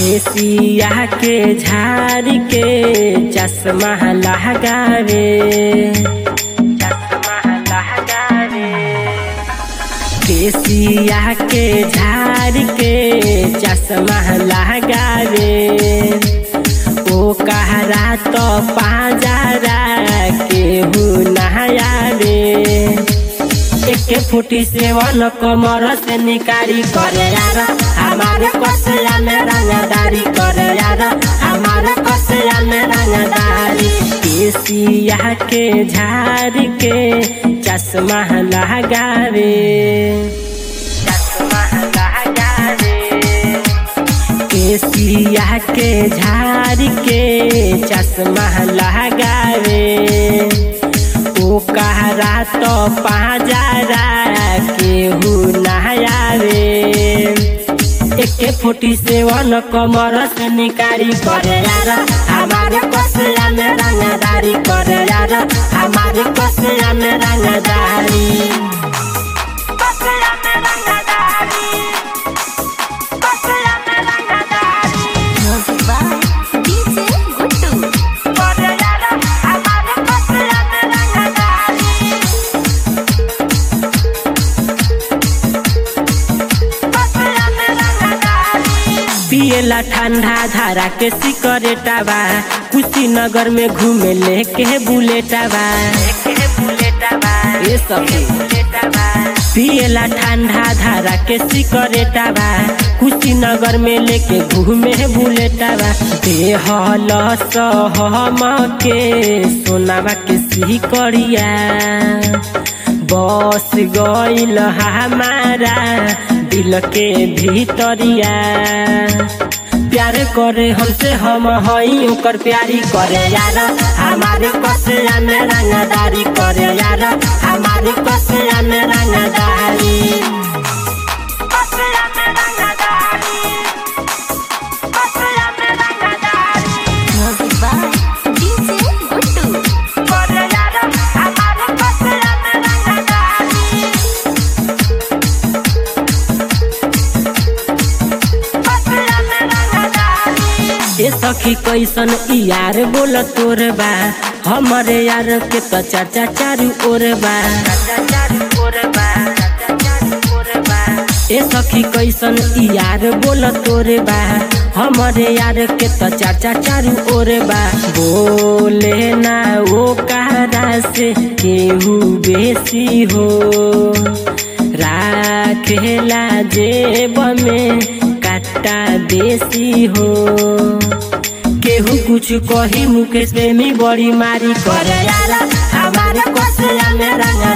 केसिया के झाड़ के चश्मा लगावे चश्मा लगावे केसिया के झाड़ के चश्मा लगावे ओ कहरा तो पाजारा केहू नहायावे एके फुटी सेवन कमर से निकारी करे यार हमारे कसया में रंगदारी करे यार हमारे कसया में रंगदारी केसिया के झाड़ के चश्मा लगावे चश्मा लगावे केसिया के झाड़ के चश्मा लगावे ओ कहरा तो पाजारा केहू नहायावे एके फुटी सेवन कमर से निकारी करे यार हमारे कसया में रंगदारी करे यार हमारे कसया में रंगदारी कसया में रंगदारी कसया में रंगदारी Music by DJ Guttu. करे यार हमारे कसया में रंगदारी पियला ठंडा धारा के सिकरेटावा कुशीनगर में घूमे लेके बुलेटावा ये सब पियला ठंडा धारा के सिकरेटावा कुशीनगर में लेके घूमे बुलेटावा देहल सहम के सोनावा के सिकरिया बस गईल हमारा दिल के भीतरिया प्यार करे हमसे हम हई ओकर प्यारी करे यार हमारे कसया में रंगदारी करे यार हमारे कसया में रंगदारी कसया में रंगदारी कसया में रंगदारी Music by DJ Guttu. करे यार हमारे कसया में रंगदारी ए सखी कैसन ई यार बोल तोर बा हमरे यार के तो चाचा चारू ओर बा ए सखी कैसन ई यार बोल तोर बा हमरे यार के तो चाचा चारू ओर बा बोले ना वो कहरा से केहू बेसी हो राखेला जेब में काटा देसी हो केहू कुछ कही मुकेश प्रेमी बड़ी मारी करे यार हमारे कसया में रंगा